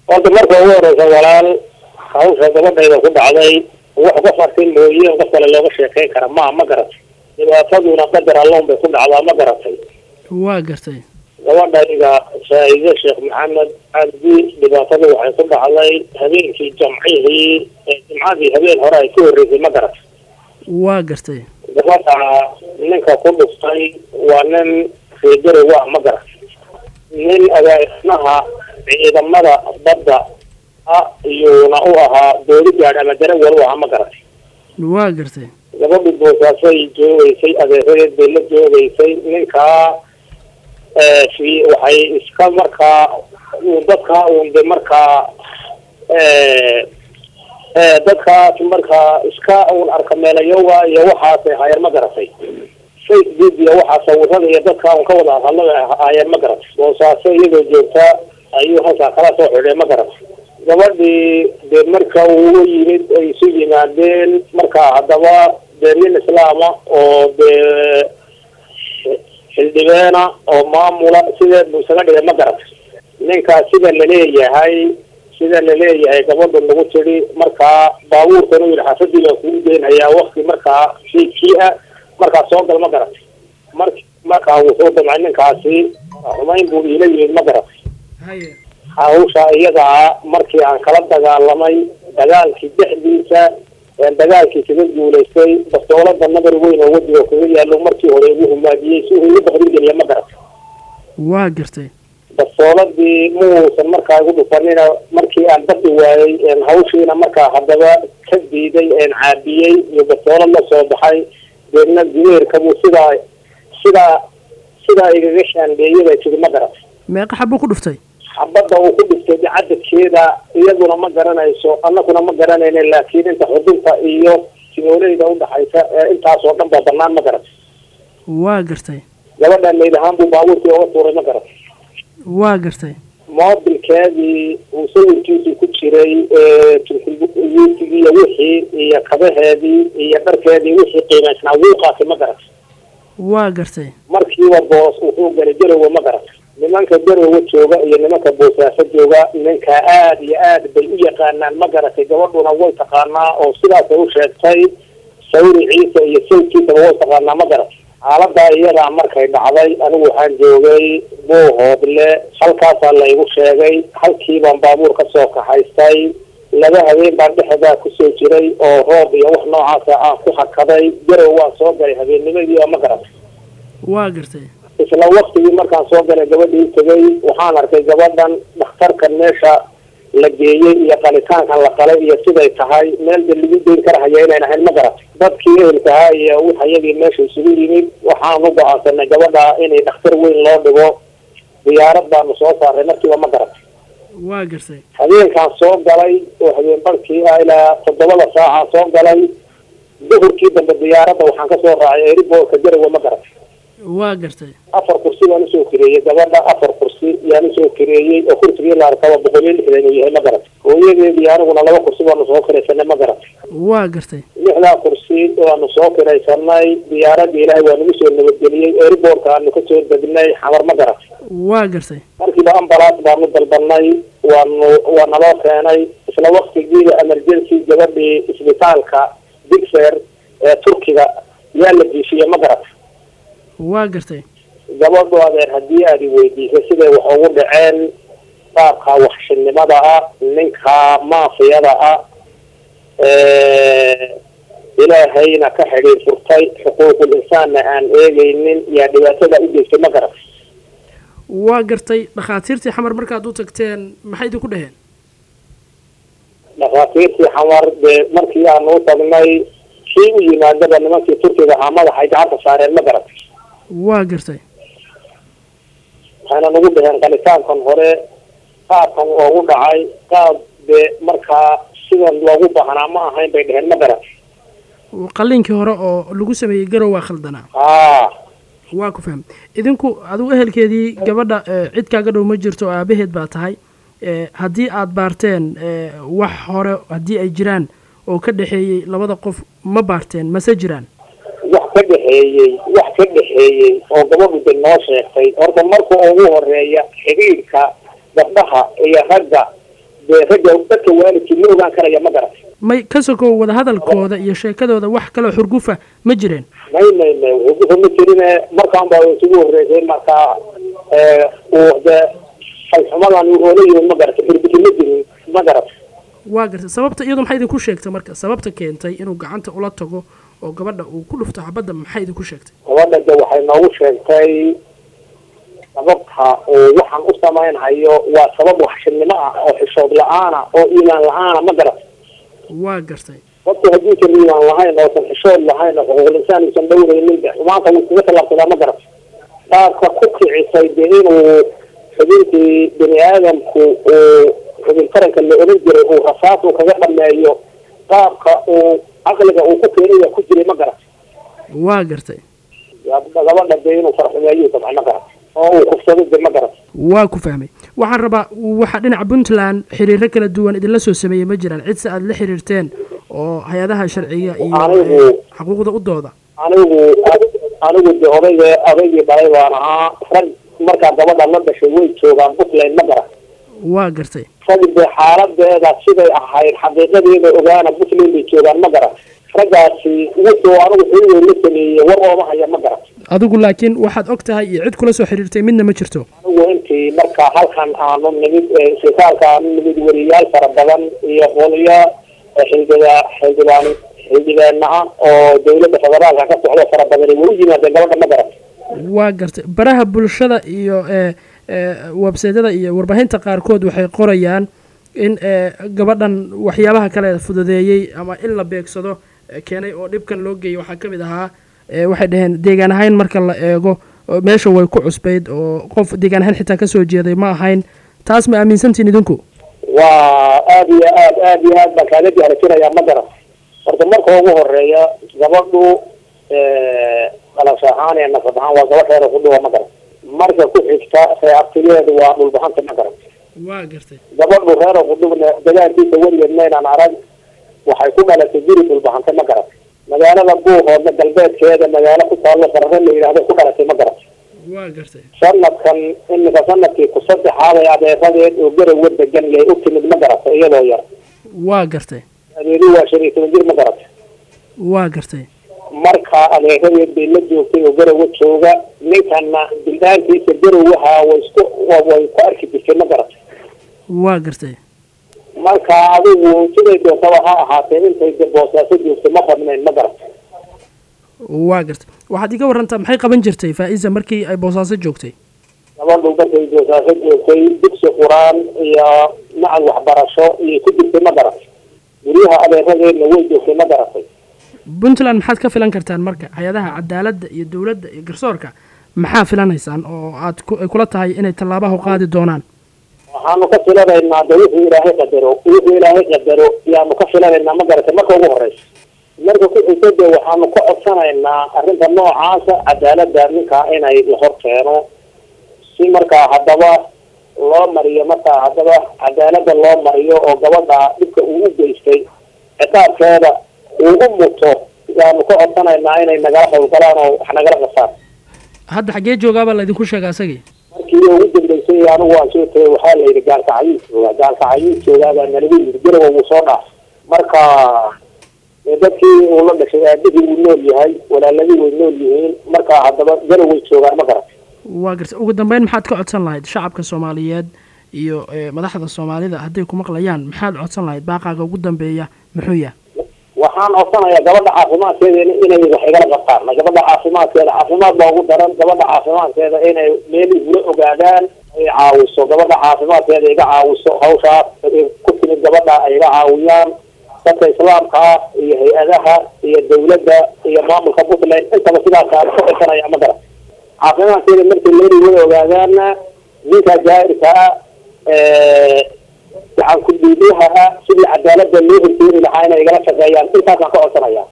horta marka ugu horeysa walaal hawsha gabadhayda ku dhacday wax qof arkay mooye qof kale looga sheekeyn kara ma ma garatay dhibaataduna qadar alloon bay ku dhacdaa ma garatay waa gartay gabadhayga faa'iide sheekh maxamed cabdi dhibaatada waxay ku dhacday habeenkii jamcihii ee jimcadii habeen hore ay ka horreysay ma garatay waa gartay gabadha ninka ku dhuftay waa nin reegarow ah ma garatay nin agaasnaha ciidamada badda ah iyuuna u ahaa doodi gaadh ama darawal u ahaa ma garatay waa gartay gabadhi boosaasay joogeysay adeeradeed bay la joogeysay ninkaa fi waxay iska markaa dadkaa uun de markaa dadkaas markaa iska uun arkameelayoga iyo waxaasay haayeen ma garatay facebook iyo waxaa sawirada iyo dadkaa un ka wada hadlada haayeen ma garatay boosaaso iyadoo joogta ayuu halkaa kala soo xidhay ma garatay gabadhii dee marka uu yimid ay isu yimaadeen markaa haddaba dee nin islaama oo dee xildhibeena oo maamula sideed buu isaga dhigay ma garatay ninkaa sida laleeyahay sida laleeyahay gabadha lagu tiri markaa baabuurkan u yidhi xaafadii baa kugu geenhayaa wakti markaa fiidkii ah markaa soo gal ma garatay mar markaa wuxuu damcay ninkaasi xumayn buu iila yimid ma garatay haye hawsha iyadaa markii aan kala dagaalamay dagaalkii dhexdiisa dagaalkii kaga guulaystay bastoolada nabar weyn oo wejiga kaga yaalo markii hore igu humaadiyey si uu igu bakrin geliya ma garatay waa gartay bastooladii muusan markaa igu dhufanina markii aan baqi waayey hawshiina markaa haddaba ka diiday caabiyey iyo bastoolad la soo baxay deedna gumeerkabuu sidaa sidaa sidaa igaga shaandeeyay bay tiri ma garatay meeqa xabo ku dhuftay xabadda uu ku dhiftay cadadkeeda iyaduna ma garanayso annaguna ma garanayna laakiin inta xudunta iyo simooleyda udhaxaysa ee intaasoo dhan ba banaan ma garatay waa gartay gabadha mayd ahaan buu baabuurkii oga tuuray ma garatay waa gartay moobilkeedii uu sawirkiisii ku jiray turkiyuutigii iyo wixii iyo kabaheedii iyo dharkeedii wixii qiimaysnaa wuu qaatay ma garatay waa gartay markiiba boos wuxuu galay garowe ma garatay nimanka garowe jooga iyo nimanka boosaaso jooga ninka aada iyo aad bay u yaqaanaan ma garatay gabadhuna way taqaanaa oo sidaasay u sheegtay sawriciisa iyo sawdkiisaba way taqaanaa ma garatay xaaladaa iyadaa markay dhacday anigu waxaan joogay boohoodle halkaasaa laygu sheegay halkii baan baabuur ka soo kaxaystay laba habeen baan dhexdaa kusoo jiray oo roob iyo wax noocaasa aan ku hakaday garow waan soo galay habeennimadii oo ma garatay waa gartay isla waktigii markaan soo galay gabadhii tegay waxaan arkay gabadhan dhakhtarkan meesha la geeyey iyo qalitaankan la qalay iyo siday tahay meel ba lagu deyn karahaya inayn ahayn ma garatay dadkii ehelkahaa iyo wixayagii meesha isugu yimid waxaan u go-aansanay gabadha inay dhakhtar weyn loo dhigo diyaarad baanu soo saaray markiiba ma garatay waa gartay habeenkaan soo galay oo habeen barkii ah ilaa toddobada saacaan soo galay duhurkii dambe diyaaradda waxaan kasoo raacay eriboorka garowe ma garatay waa gartay afar kursi baan usoo kireeyey gabadha afar kursi yaan usoo kireeyey oo kursigii la arkaba boqol iyo lixdan uu yahay ma garatay hooyadeedii aniguna laba kursi baanu soo kiraysanay ma garatay waa gartay lixdaa kursi waanu soo kiraysanay diyaaradda ilaahay waa nagu soo nabadgeliyey eriboorka aanu kasoo degnay xamar ma garatay waa gartay markiiba ambalaas baanu dalbanay waanu waa naloo keenay isla waktigiiba emergency gabadhii isbitaalka digfer ee turkiga yaa la jiifiyey ma garatay waa gartay gabadhu adeer haddii aad i weydiisay siday wax ugu dhaceen qaabka waxshinimada ah ninka maafiyada ah ilaahayna ka xidhiir furtay xuquuqul insaanna aan eegaynin yaa dhibaatada u geystay ma garatay waa gartay dhakhaatiirtii xamar markaad u tagteen maxay idinku dhaheen dhakhaatiirtii xamar dee markii aanu u tagnay kii u yimaadaba nimankii turkiga ahaa madaxay gacanta saareen ma garatay waa gartay waxayna nagu dhaheen qalitaankan hore qaabkan oogu dhacay qaab dee markaa sidan loogu baahnaa ma ahayn bay dheheen ma garatay qalliinkii hore oo lagu sameeyey garow waa khaldanaa haa waa ku faham idinku adigu ehelkeedii gabadha cid kaaga dhow ma jirto oo aabaheed baa tahay haddii aada baarteen wax hore haddii ay jiraan oo ka dhexeeyey labada qof ma baarteen mase jiraan wax ka dhexeeyey wax ka dhexeeyey oo gabadhu de noo sheegtay horta marka ugu horeeya xidhiidhka gabdhaha iyo ragga dee ragga dadka waalidkii ma ogaan karaya ma garat may ka sokow wadahadalkooda iyo sheekadooda wax kaloo xurgufa ma jireen may may may wuxuu ma jirine markaan baa isugu horreysay markaa uu dee falxumadan oola yimin ma garata xurgufi ma jirin ma garat waa gartay sababta iyadu maxay idinku sheegtay marka sababta keentay inuu gacanta ula tago oo gabadha uu ku dhufto xabadda maxay idinku sheegtay gabadha de waxay noogu sheegtay sababta uu waxaan u samaynhayo waa sabab waxshinimo ah oo xishood la-aana oo iimaan la-aana ma garat waa gartay qofku hadduusan iimaan lahayn oosan xishood lahayn oo xuquuqul insaan uusan dhowraynin de xumaanta wuu iskaga tallaabsadaa ma garat qaabka ku kicisay dee inuu xubintii bani aadamku uu xubin taranka la oran jiray uu rasaas uu kaga dhameeyo qaabka uu caqliga uu ku keenaya ku jiray ma garat waa gartay gabadha dee inuu farxumeeyo dabcan ma garat oo uu kufsado de ma garat waa ku fahmay waxaan rabaa waxaa dhinaca puntland xiriiro kala duwan idinla soo sameeyey ma jiraan cid se aada la xiriirteen oo hay-adaha sharciga iyo Anigu- xuquuqda u dooda anigu anigu de odayga odaygii dhalay baan ahaa rag markaa gabadha la dhashay way joogaan puntland ma garat waa gartay rag dee xaaladeeda siday ahayd xaqiiqadeeda ogaana puntland bay joogaan ma garat raggaasi wuxuu anigu xiriir la sameeyey war ooma haya ma garat adigu laakiin waxaad og tahay iyo cid kula soo xiriirtay midna ma jirto anigu intii marka halkan aanu nimid isbitaalka aanu nimid weriyaal fara badan iyo qoliyo xildhiba xildhibaan xildhibaana ah oo dawladda federaalka ka socdo fara badan way u yimaadeen gabadha ma garat waa gartay baraha bulshada iyo ee ee websaydyada iyo warbaahinta qaarkood waxay qorayaan in ee gabadhan waxyaabaha kale fududeeyey ama in la beegsado ee keenay oo dhibkan loo geeyay waxaa ka mid ahaa ee waxay dhaheen deegaan ahayn marka la eego oo meesha way ku cusbayd oo qof deegaan ahayn xitaa kasoo jeeday ma ahayn taas ma aaminsantiin idinku waa aada iyo aad aada iyo aad baan kaaga jaharjinayaa ma garat horta marka ugu horeeya gabadhu dhalasho ahaan ee nasab ahaan waa gabadh reer kudhuwa ma garat marka ku xigta reeabtigeedu waa dhulbahanta ma garat waa gartay gabadhu reer qudhubna dagaalkiisa weligeed maynaan arag waxay ku dhalatay guri dhulbahante ma garat magaalada buuhoodna galbeedkeeda magaalo ku taallo sarare la yidhaahdo ku dhalatay ma garat waa gartay sanadkan imika sanadkii ku saddexaaday adeeradeed oo garowa degan yay u timid ma garata iyadoo yar waa gartay adeeri waa shan iyo toban jir ma garata waa gartay marka adeeradeed bay la joogtay oo garowa jooga ninkana bildaantiisa garowaha way isku way ku arki jirtay ma garata waa gartay marka adigu siday doontaba ha ahaatee intay de boosaaso joogtay ma badnayn ma garata waa gartay waxaad iga warantaa maxay qaban jirtay faa-isa markii ay boosaaso joogtay gabadhu markay boosaaso joogtay dugsi qur-aan iyo macad waxbarasho iyo ku jirtay ma garatay guryaha adeeradeedna way joogtay ma garatay puntland maxaad ka filan kartaan marka hay-adaha cadaaladda iyo dowladda iyo garsoorka maxaa filanaysaan oo aad ku- ay kula tahay inay tallaabaha u qaadi doonaan waxaanu ka filanaynaa de wuxuu ilaahay qadaro wuxuu ilaahay qadaro yaanu ka filanaynaa ma garatay marka ugu horeysa marka ku xigta de waxaanu ka codsanaynaa arrinta noocaasa cadaaladda ninkaa inay la hor keeno si markaa haddaba loo mariyo markaa haddaba cadaaladda loo mariyo oo gabadha dhibka uu u geystay ciqaabkeeda uu u muto yaanu ka codsanaynaa inay nagala howlgalaan oo wax nagala qasaan hadda xaggee joogaabaa laydinku sheega asagii markii ugu dambeysay anigu waan soo tegay waxaa la yidhi gaalkacayuu joogaa gaalkacayuu joogaabaa nalagu yidhi garowa wuu soo dhaaf marka dee dadkii uu la dhashay aabihii wuu nool yahay walaaladii way nool yihiin marka haddaba garoway joogaan ma garat waa gartay ugu dambeyn maxaad ka codsan lahayd shacabka soomaaliyeed iyo ee, madaxda soomaalida hadday ku maqlayaan maxaad codsan lahayd baaqaaga ugu dambeeya muxuu yahay waxaan codsanayaa gabadha caafimaadkeeda in- inay wax igala qabtaan gabadha caafimaadkeeda caafimaad baa ugu daran gabadha caafimaadkeeda inay meel igula ogaadaan ay caawiso gabadha caafimaadkeeda iga caawiso hawshaas ay ku timid gabadha ay iga caawiyaan dadka islaamka ah iyo hay-adaha iyo dawladda iyo maamulka puntland intaba sidaasaan ka codsanaya ma garan caafimaadkeeda markay meel igula ogaadaana ninka jaa'irka ah gacan ku dhiibiyaha ah sidii cadaaladda loo horjeedi lahaa inay igala shaqeeyaan intaasaan ka codsanaya